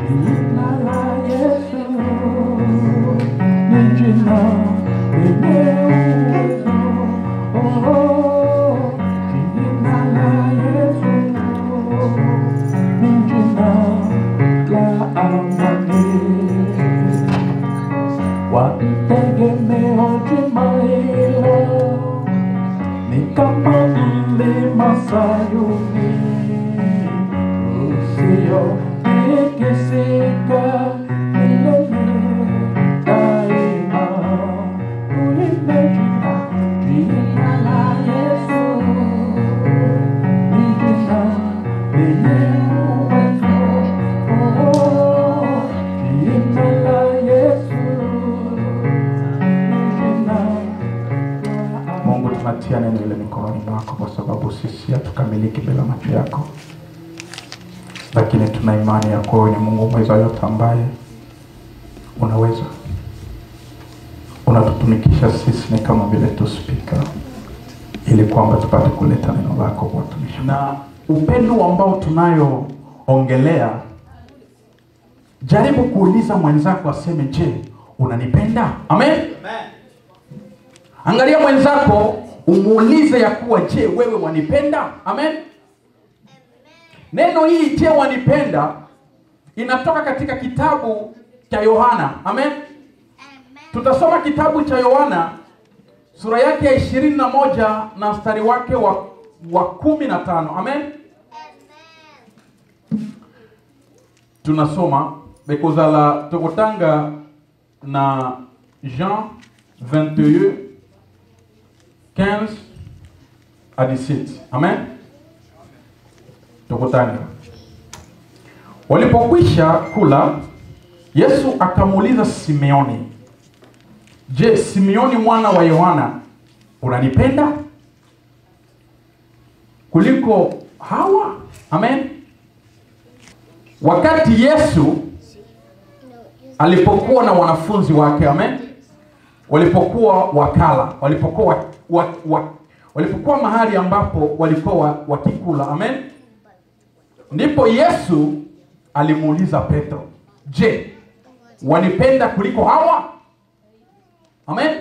Jina la Yesu ni jina lenye uwezo. Oh, jina la Yesu ni jina la amani. Wategemeo jina hilo ni kama mlima Sayuni usiotikisika milele daima. Uimbe jina, jina la Yesu ni jina lenye uwezo. Oh, jina la Yesu ni jina Mungu, tunatia neno ile mikononi mwako, kwa sababu sisi hatukamiliki bila macho yako, lakini tuna imani ya kuwa wewe ni Mungu mweza yote, ambaye unaweza unatutumikisha sisi ni kama vile tu spika, ili kwamba tupate kuleta neno lako kwa watumishi. Na upendo ambao tunayoongelea, jaribu kuuliza mwenzako aseme, je, unanipenda? Amen. Angalia mwenzako umuulize ya kuwa je, wewe wanipenda? Amen. Neno hii je, wanipenda inatoka katika kitabu cha Yohana. Amen. Tutasoma kitabu cha Yohana sura yake ya ishirini na moja na mstari wake wa, wa kumi na tano. Amen. Tunasoma bekozala tokotanga na Jean 21 15 à 17. Amen. Tukutane. Walipokwisha kula, Yesu akamuuliza Simeoni, "Je, Simeoni mwana wa Yohana, unanipenda kuliko hawa?" Amen. Wakati Yesu alipokuwa na wanafunzi wake, amen walipokuwa wakala walipokuwa wa, wa, wa, walipokuwa mahali ambapo walikuwa wa- wakikula amen ndipo yesu alimuuliza petro je wanipenda kuliko hawa amen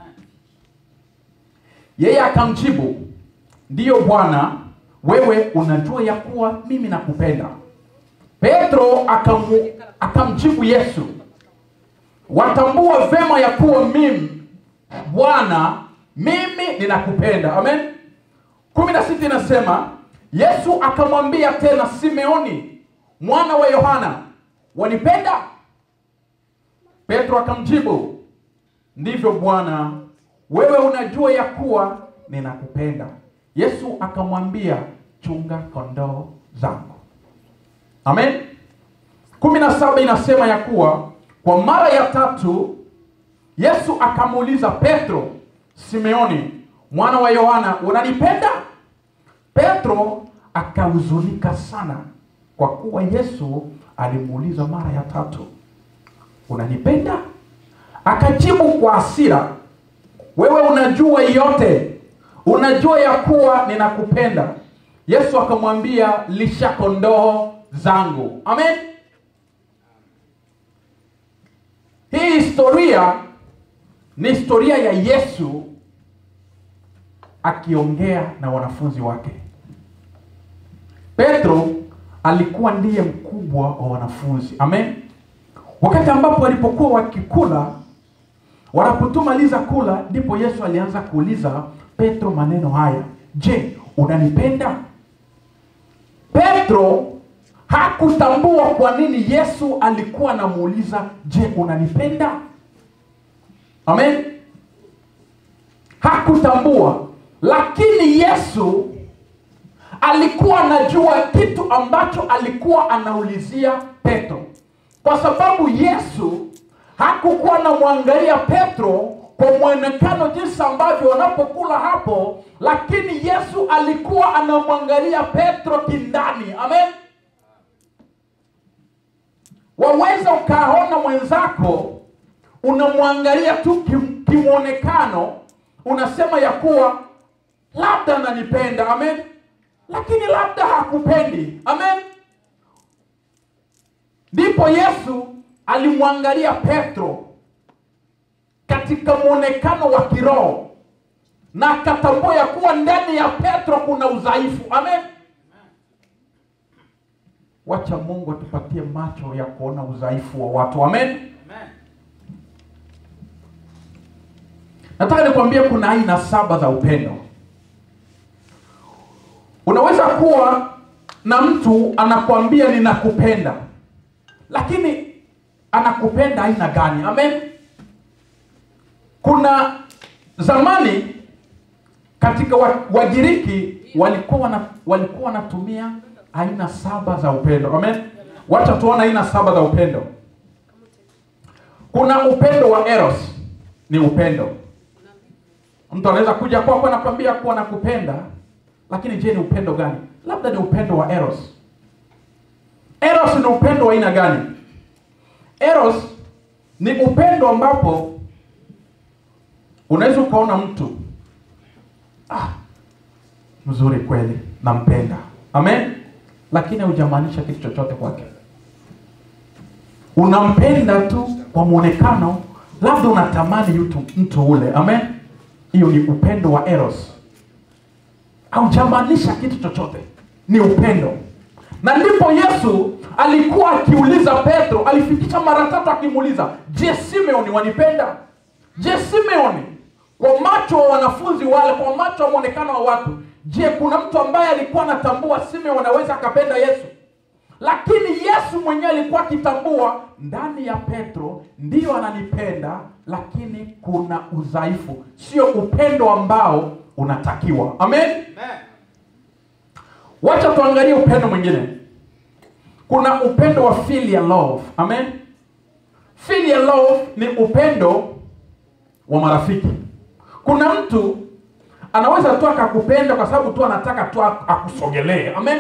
yeye akamjibu ndiyo bwana wewe unajua ya kuwa mimi nakupenda petro akamu, akamjibu yesu watambua vema ya kuwa mimi bwana mimi ninakupenda amen kumi na sita inasema yesu akamwambia tena simeoni mwana wa yohana wanipenda petro akamjibu ndivyo bwana wewe unajua ya kuwa ninakupenda yesu akamwambia chunga kondoo zangu amen kumi na saba inasema ya kuwa kwa mara ya tatu yesu akamuuliza petro simeoni mwana wa yohana unanipenda petro akahuzunika sana kwa kuwa yesu alimuuliza mara ya tatu unanipenda akajibu kwa hasira wewe unajua yote unajua ya kuwa ninakupenda yesu akamwambia lisha kondoo zangu amen hii historia ni historia ya yesu akiongea na wanafunzi wake petro alikuwa ndiye mkubwa wa wanafunzi amen wakati ambapo walipokuwa wakikula wanapotumaliza kula ndipo yesu alianza kuuliza petro maneno haya je unanipenda petro hakutambua kwa nini yesu alikuwa anamuuliza je unanipenda amen hakutambua lakini yesu alikuwa anajua kitu ambacho alikuwa anaulizia petro kwa sababu yesu hakukuwa anamwangalia petro kwa mwonekano jinsi ambavyo wanapokula hapo lakini yesu alikuwa anamwangalia petro kindani amen waweza ukaona mwenzako unamwangalia tu kim- kimwonekano unasema ya kuwa labda ananipenda amen lakini labda hakupendi amen ndipo yesu alimwangalia petro katika mwonekano wa kiroho na akatambua ya kuwa ndani ya petro kuna udhaifu amen wacha mungu atupatie macho ya kuona udhaifu wa watu amen nataka nikwambie kuna aina saba za upendo unaweza kuwa na mtu anakwambia ninakupenda lakini anakupenda aina gani amen kuna zamani katika wa- wagiriki walikuwa wana, walikuwa wanatumia aina saba za upendo amen wacha tuona aina saba za upendo kuna upendo wa eros ni upendo mtu anaweza kuja kwako anakwambia kuwa nakupenda lakini je ni upendo gani labda ni upendo wa eros eros ni upendo wa aina gani eros ni upendo ambapo unaweza ukaona mtu ah, mzuri kweli nampenda amen lakini haujamaanisha kitu chochote kwake unampenda tu kwa mwonekano labda unatamani mtu, mtu ule amen hiyo ni upendo wa eros haujamaanisha kitu chochote ni upendo na ndipo yesu alikuwa akiuliza petro alifikisha mara tatu akimuuliza je simeoni wanipenda je simeoni kwa macho wa wanafunzi wale kwa macho wa mwonekano wa watu je kuna mtu ambaye alikuwa anatambua simeoni anaweza akapenda yesu lakini yesu mwenyewe alikuwa akitambua ndani ya petro ndiyo ananipenda lakini kuna udhaifu sio upendo ambao unatakiwa amen wacha tuangalie upendo mwingine kuna upendo wa filial love amen filial love ni upendo wa marafiki kuna mtu anaweza tu akakupenda kwa sababu tu anataka tu akusogelee amen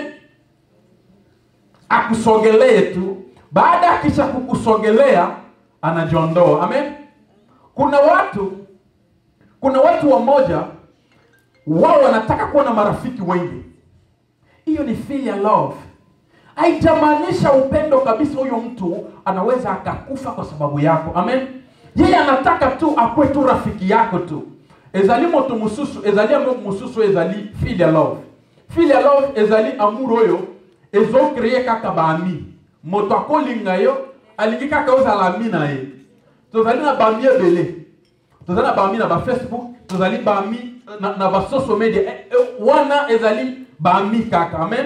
akusogelee tu baada ya kisha kukusogelea anajiondoa amen kuna watu kuna watu wamoja wao wanataka kuwa na marafiki wengi hiyo ni filial love haijamaanisha upendo kabisa huyo mtu anaweza akakufa kwa sababu yako amen yeye anataka tu akuwe tu rafiki yako tu ezali moto mosusu ezali yango mosusu ezali filial love filial love ezali amour oyo ezokreye kaka baami moto akolinga yo alingi kaka ozala ami na ye tozali na bami ebele tozali na bami na bafacebook tozali bami na, na basocial media eh, eh, wana ezali bami kaka amen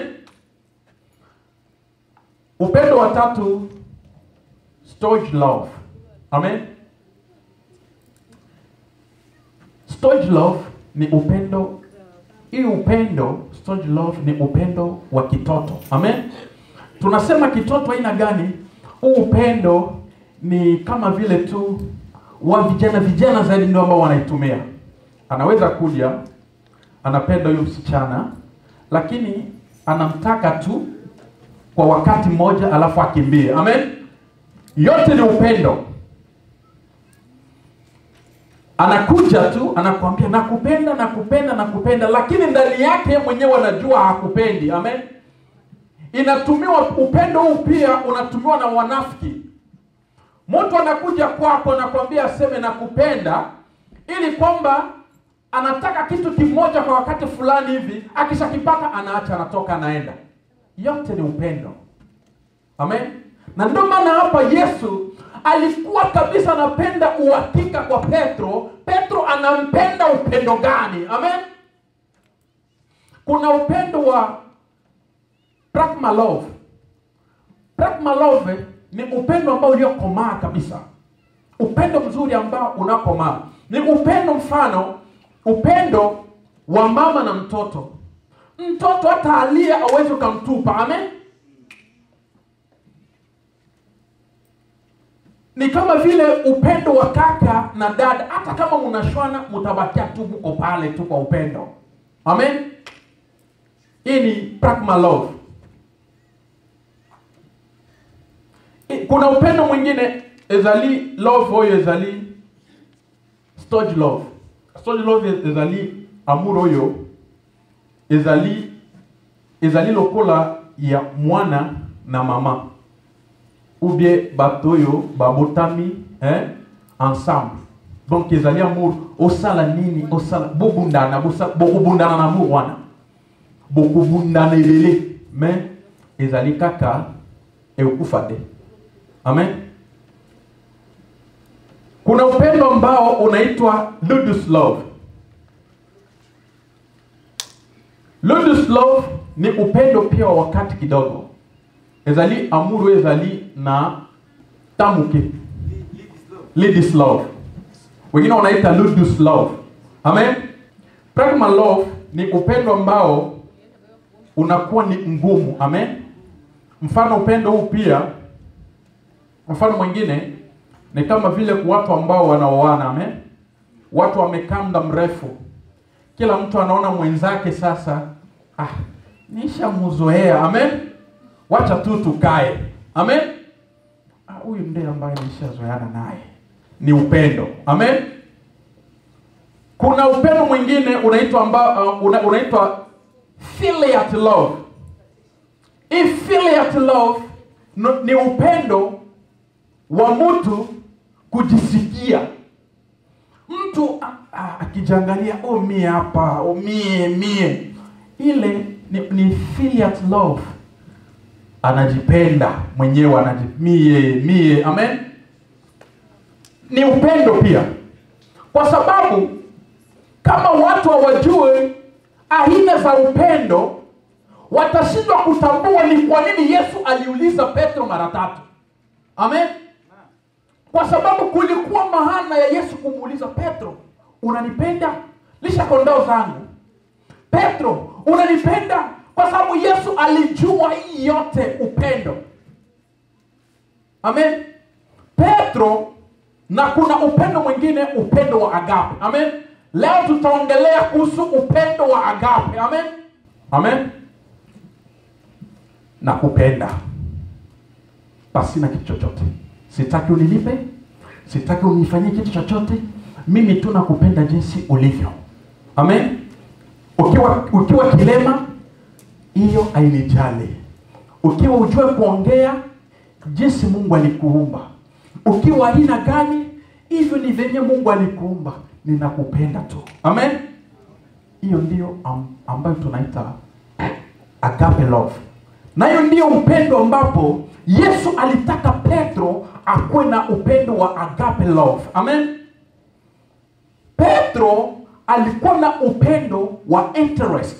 upendo wa tatu storage love amen storage love ni upendo hii upendo storage love ni upendo wa kitoto amen tunasema kitoto aina gani huu upendo ni kama vile tu wa vijana vijana zaidi ndio ambao wanaitumia anaweza kuja anapenda huyu msichana lakini anamtaka tu kwa wakati mmoja alafu akimbie amen yote ni upendo anakuja tu anakuambia nakupenda nakupenda nakupenda lakini ndani yake mwenyewe anajua hakupendi amen inatumiwa upendo huu pia unatumiwa na wanafiki mtu anakuja kwako nakwambia aseme nakupenda ili kwamba anataka kitu kimoja kwa wakati fulani hivi akishakipata anaacha anatoka anaenda yote ni upendo amen na ndio maana hapa yesu alikuwa kabisa anapenda uhakika kwa petro petro anampenda upendo gani amen kuna upendo wa pragma love pragma love ni upendo ambao uliokomaa kabisa upendo mzuri ambao unakomaa ni upendo mfano upendo wa mama na mtoto mtoto hata alia awezi ukamtupa amen ni kama vile upendo wa kaka na dada hata kama mnashwana mtabakia tu huko pale tu kwa upendo amen hii ni pragma love kuna upendo mwingine ezali love oyo ezali storage love storage love ezali amour oyo ezali ezali lokola ya mwana na mama ou bien bato oyo babotami hein, ensemble donc ezali amour osala nini osala bobundana bosa- bokobundana na amour wana bokobundana elele mais ezali kaka ekufa te amen kuna upendo ambao unaitwa ludus love ludus love ni upendo pia wa wakati kidogo ezali amour oyo ezali na tamuke lidis love wengine wanaita ludus love amen pragma love ni upendo ambao unakuwa ni ngumu amen mfano upendo huu pia mfano mwingine ni kama vile kwa watu ambao wanaoana amen watu wamekaa muda mrefu kila mtu anaona mwenzake sasa ah, nishamzoea amen wacha tu tukae amen Ah, huyu ndiye ambaye nishazoeana naye ni upendo amen kuna upendo mwingine unaitwa ambao uh, una, unaitwa filial love hii filial love no, ni upendo wa mtu kujisikia mtu ah, ah, akijiangalia oh mie hapa oh mie mie ile ni, ni filial love anajipenda mwenyewe anaji mie mie amen ni upendo pia kwa sababu kama watu hawajue aina za upendo watashindwa kutambua ni kwa nini yesu aliuliza petro mara tatu amen kwa sababu kulikuwa maana ya yesu kumuuliza petro unanipenda lisha kondoo zangu petro unanipenda kwa sababu yesu alijua hii yote upendo amen petro na kuna upendo mwingine upendo wa agape amen leo tutaongelea kuhusu upendo wa agape amen amen na kupenda pasina kitu chochote sitaki unilipe sitaki unifanyie kitu chochote mimi tu nakupenda jinsi ulivyo amen ukiwa ukiwa kilema hiyo ainijali ukiwa ujue kuongea jinsi mungu alikuumba ukiwa aina gani hivyo ni venye mungu alikuumba ninakupenda tu amen hiyo ndio am, ambayo tunaita agape love nayo ndio upendo ambapo yesu alitaka petro akuwe na upendo wa agape love amen petro alikuwa na upendo wa interest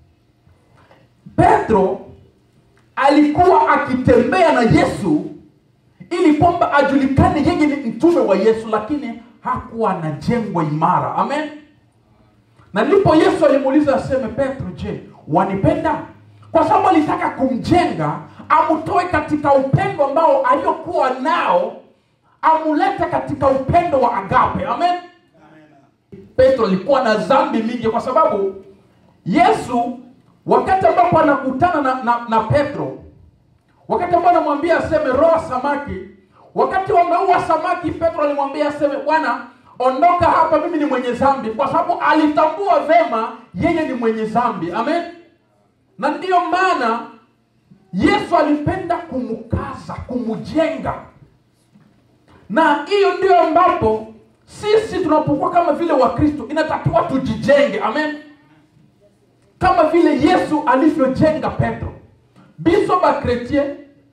petro alikuwa akitembea na yesu ili kwamba ajulikane yeye ni mtume wa yesu lakini hakuwa anajengwa imara amen na ndipo yesu alimuuliza aseme petro je wanipenda kwa sababu alitaka kumjenga amtoe katika upendo ambao aliokuwa nao amulete katika upendo wa agape amen petro alikuwa na dhambi mingi kwa sababu yesu wakati ambapo anakutana na, na, na petro wakati ambao anamwambia aseme roa samaki wakati wameua samaki petro alimwambia aseme bwana ondoka hapa mimi ni mwenye dhambi kwa sababu alitambua vema yeye ni mwenye dhambi amen na ndiyo maana yesu alipenda kumkaza kumjenga na hiyo ndio ambapo sisi tunapokuwa kama vile wakristo inatakiwa tujijenge amen kama vile yesu alivyojenga petro biso bakretien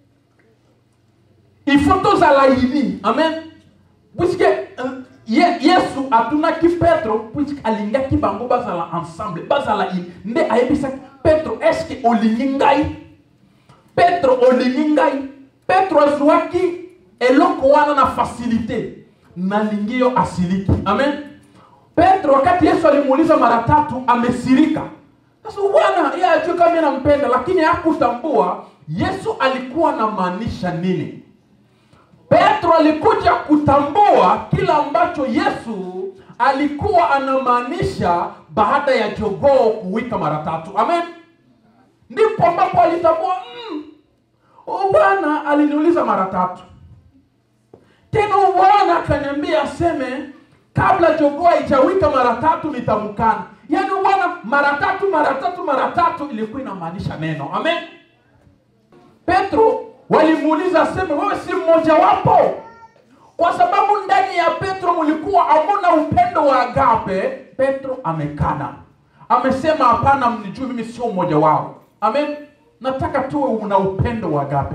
ifo tozala ini amen puisque uh, ye, yesu atunaki petro puisque alingaki bango bazala ensemble bazala ini nde ayebisaki petro estce olingi ngai petro olingi ngai petro azwaki eloko wana na fasilité nalingi yo asiliki amen petro wakati yesu alimuuliza mara tatu amesirika sasa bwana yeye ajue kama nampenda lakini hakutambua yesu alikuwa anamaanisha nini petro alikuja kutambua kila ambacho yesu alikuwa anamaanisha baada ya jogoo kuwika mara tatu amen ndipo ambapo alitambua mm, huyu bwana aliniuliza mara tatu tena huyu bwana akaniambia aseme kabla jogoo haijawika mara tatu nitamkana yaani bwana mara tatu mara tatu mara tatu ilikuwa inamaanisha neno amen petro walimuuliza aseme wewe si mmoja wapo kwa sababu ndani ya petro mlikuwa hamuna upendo wa agape petro amekana amesema hapana mnijui mimi sio mmoja wao amen nataka tuwe una upendo wa agape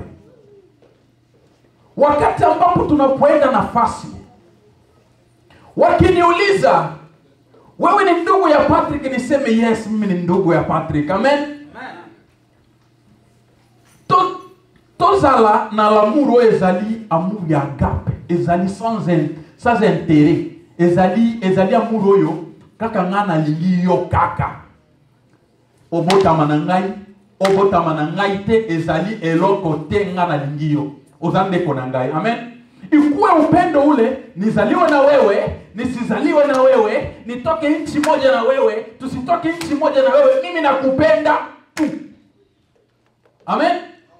wakati ambapo tunapoenda nafasi wakiniuliza wewe ni ndugu ya patrick niseme yes mimi ni ndugu ya patrick amen To- tozala na lamour oyo ezali amour ya agape ezali sans, in- sans intérêt ezali ezali amour oyo kaka ngai nalingi yo kaka obotama na ngai obotama na ngai te ezali eloko te ngai nalingi yo oza ndeko na ngai amen ikuwe upendo ule nizaliwe na wewe nisizaliwe na wewe nitoke nchi moja na wewe tusitoke nchi moja na wewe mimi nakupenda tu amen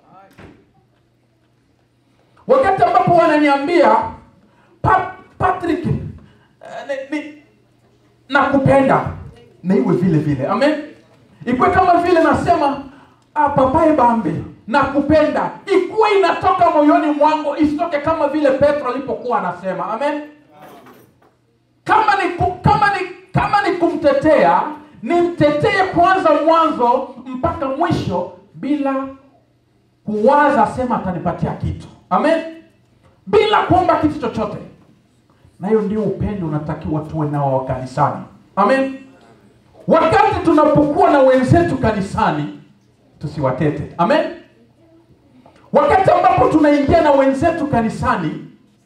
wakati ambapo wananiambia pa, patrick eh, ni, ni, nakupenda na iwe vile vile amen ikuwe kama vile nasema ah, papaye bambe nakupenda ikuwe inatoka moyoni mwangu isitoke kama vile petro alipokuwa anasema amen kama ni, ku, kama ni kama ni kumtetea nimtetee kwanza mwanzo mpaka mwisho bila kuwaza sema atanipatia kitu amen bila kuomba kitu chochote na hiyo ndio upendo unatakiwa tuwe nao wa kanisani amen wakati tunapokuwa na wenzetu kanisani tusiwatete amen wakati ambapo tunaingia na wenzetu kanisani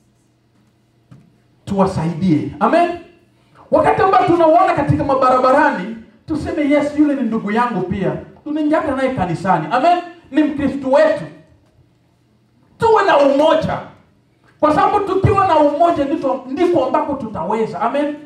tuwasaidie amen wakati ambapo tunauona katika mabarabarani tuseme yes yule ni ndugu yangu pia tunaingiaka naye kanisani amen ni mkristu wetu tuwe na umoja kwa sababu tukiwa na umoja ndiko, ndiko ambako tutaweza amen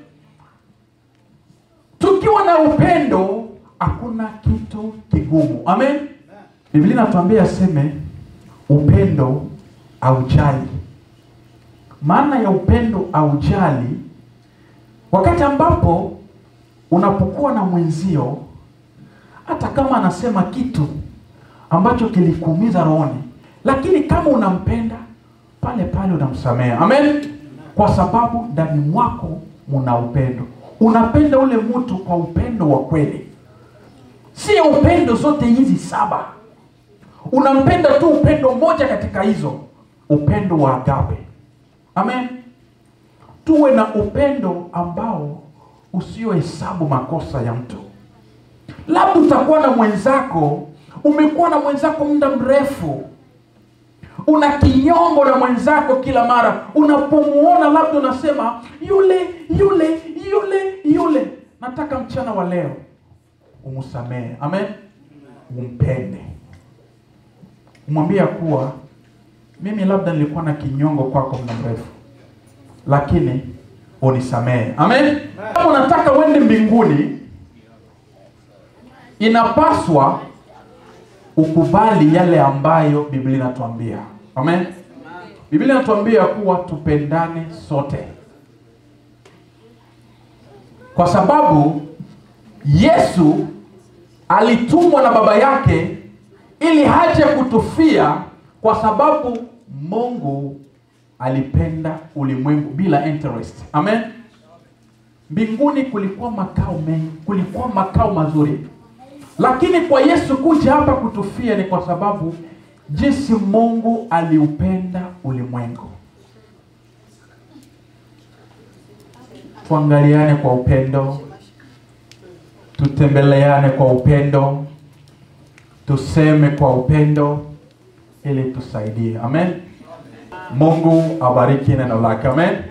tukiwa na upendo hakuna kitu kigumu amen biblia inatuambia aseme upendo aujali maana ya upendo aujali wakati ambapo unapokuwa na mwenzio hata kama anasema kitu ambacho kilikuumiza rohoni lakini kama unampenda pale pale unamsamea amen kwa sababu ndani mwako muna upendo unapenda ule mtu kwa upendo wa kweli sio upendo zote hizi saba unampenda tu upendo moja katika hizo upendo wa agape amen tuwe na upendo ambao usiohesabu makosa ya mtu labda utakuwa na mwenzako umekuwa na mwenzako muda mrefu una kinyongo na mwenzako kila mara unapomuona labda unasema yule yule yule yule nataka mchana wa leo umsamehe amen umpende umwambie ya kuwa mimi labda nilikuwa na kinyongo kwako muda mrefu lakini unisamehe amen kama unataka uende mbinguni inapaswa ukubali yale ambayo biblia inatuambia amen biblia inatuambia kuwa tupendane sote kwa sababu yesu alitumwa na baba yake ili haje kutufia kwa sababu mungu alipenda ulimwengu bila interest amen mbinguni kulikuwa makao mengi kulikuwa makao mazuri lakini kwa yesu kuja hapa kutufia ni kwa sababu jinsi mungu aliupenda ulimwengu tuangaliane kwa upendo tutembeleane kwa upendo tuseme kwa upendo ili tusaidie amen mungu abariki neno lake amen